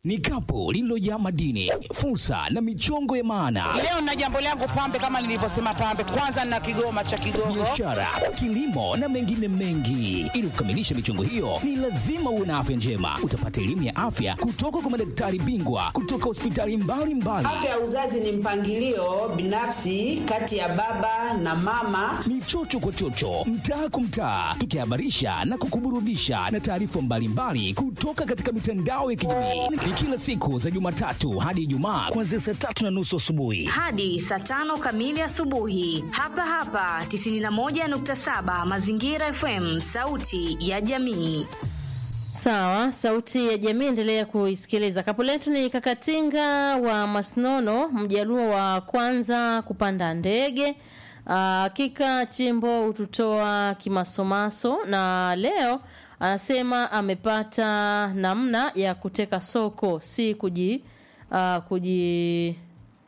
ni kapu lililojaa madini, fursa na michongo ya maana, Leo na jambo langu pambe, kama nilivyosema pambe, kwanza nina kigoma cha Kigogo. biashara, kilimo na mengine mengi. Ili kukamilisha michongo hiyo, ni lazima uwe na afya njema. Utapata elimu ya afya kutoka kwa madaktari bingwa kutoka hospitali mbalimbali. Afya ya uzazi ni mpangilio binafsi kati ya baba na mama. ni chocho kwa chocho, mtaa kwa mtaa, tukihabarisha na kukuburudisha na taarifa mbalimbali kutoka katika mitandao ya kijamii. Ni kila siku za Jumatatu hadi Ijumaa kuanzia saa tatu na nusu asubuhi. hadi saa tano kamili asubuhi hapa hapa 91.7 Mazingira FM, sauti ya jamii. Sawa, sauti ya jamii, endelea kuisikiliza. Kapu letu ni Kakatinga wa Masnono, mjaluo wa kwanza kupanda ndege. Ah, Hakika chimbo hututoa kimasomaso, na leo anasema amepata namna ya kuteka soko, si kuji ah, kuji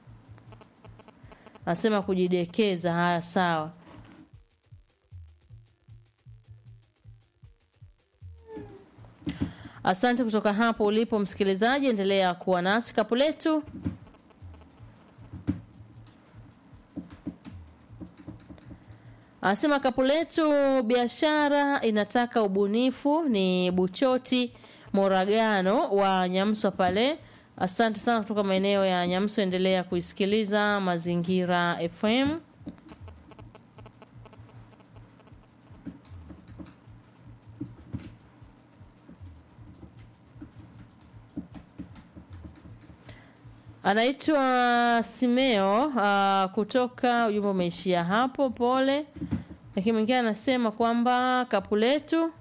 anasema kujidekeza. Haya, sawa. Asante kutoka hapo ulipo msikilizaji, endelea kuwa nasi. Kapu letu anasema kapu letu biashara inataka ubunifu. Ni Buchoti Moragano wa Nyamswa pale. Asante sana kutoka maeneo ya Nyamswa, endelea kuisikiliza Mazingira FM. Anaitwa Simeo uh, kutoka ujumbe umeishia hapo, pole. Lakini mwingine anasema kwamba kapu letu